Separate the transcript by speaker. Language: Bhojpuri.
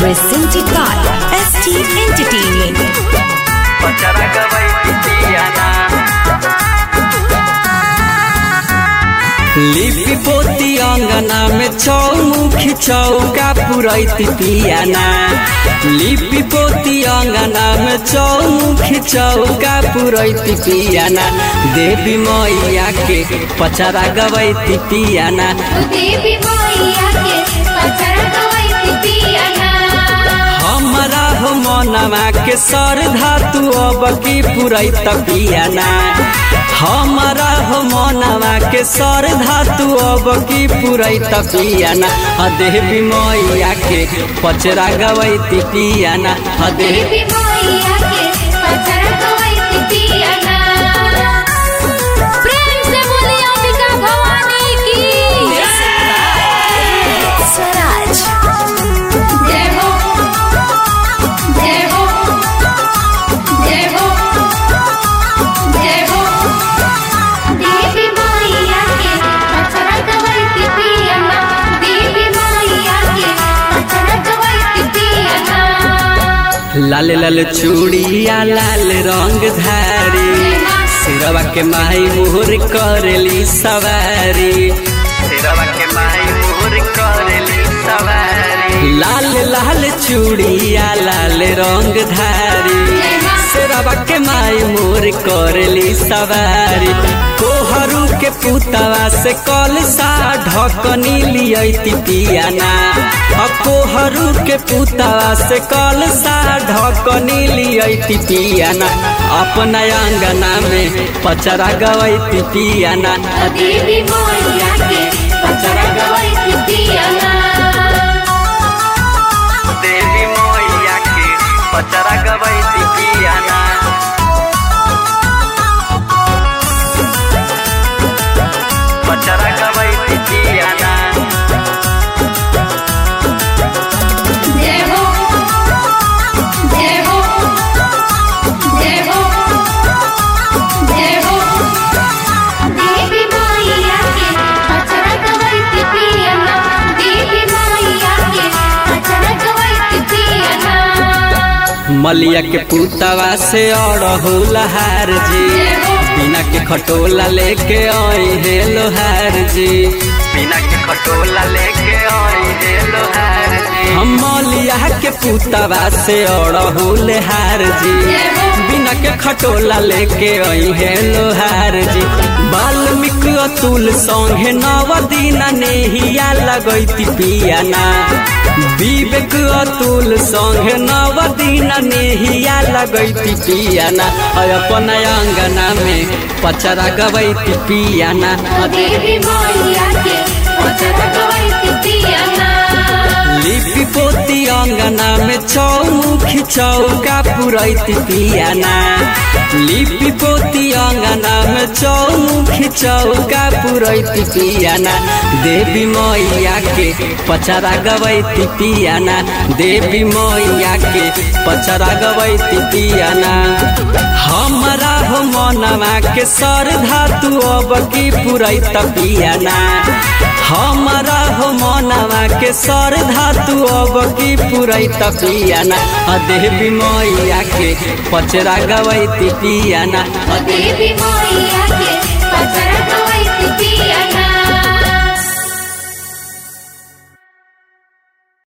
Speaker 1: Presented by ST Entertainment.
Speaker 2: पचरा गवई पितियाना लिपि पोती अंगना में चौमुखी चौका पुरैती पियाना लिपि पोती अंगना में चौमुखी चौका पुरैती पियाना देवी मैया के पचरा गवैती पियाना
Speaker 3: देवी मैया के पचरा गवैती पियाना
Speaker 2: हमरा हो मनवा के सर धातु अब की पुरैत पियाना हमरा हो मनवा के सर धातु अब की पुरैत पियाना ह देवी मैया के पचरा गवैती पियाना ह देवी
Speaker 3: देवी मैया के पचरा गवैती पियाना प्रेम से बोली अंबिका भवानी की
Speaker 1: Swaraj.
Speaker 3: जय हो जय हो जय हो जय हो देवी मैया के पचरा गवैती पियाना देवी मैया के पचरा गवैती पियाना
Speaker 2: लाल लाल चूड़िया लाल रंग धारी सिरवा के माई मोहर करेली सवारी सिरवा के माई मोहर करेली सवारी लाल लाल चूड़िया लाल रंग धारी सिरवा के माई मोर करेली सवारी कोहरू के पुतवा से कल सा ढकनी लियती पियाना अ कोहरू के पुतवा से कल सा ढकनी लियती पियाना अपना अंगना में पचरा गवैती पियाना
Speaker 3: देवी मैया के पचरा गवैती पियाना
Speaker 2: देवी मैया के पचरा गवैती पियाना पचरा गवैती पियाना
Speaker 3: जय हो जय हो जय हो जय हो देवी मैया के पचरा गवैती पियाना देवी मैया के पचरा गवैती पियाना
Speaker 2: मलिया के पुतवा से और हार जी बिना के खटोला लेके आई हे लोहार जी बिना के खटोला लेके आई हे लोहार जी हम मलिया के पुतवा से और हार जी बिना के खटोला लेके आई हे लोहार जी वाल्मीकि अतुल संगे नव दिन नेहिया लगैती पियाना विवेक अतुल संगे नव दिन नेहिया लगैती पियाना और अपन अंगना में पचरा गवैती पियाना
Speaker 3: देवी मैया के पचरा गवैती पियाना
Speaker 2: लिपि पोती अंगना में चौमुखी चौका पुरैती पियाना लिपि पोती अंगना में चौमुखी चौका पुरैती पियाना देवी मैया के पचरा गवैती पियाना देवी मैया के पचरा गवैती पियाना हमरा हो मनवा के सर धातु अब की पुरैत पियाना हमरा हो मनवा के सर धातु अब की पुरैत पियाना अ देवी मैया के पचरा गवैती पियाना
Speaker 3: देवी मैया के पचरा गवैती पियाना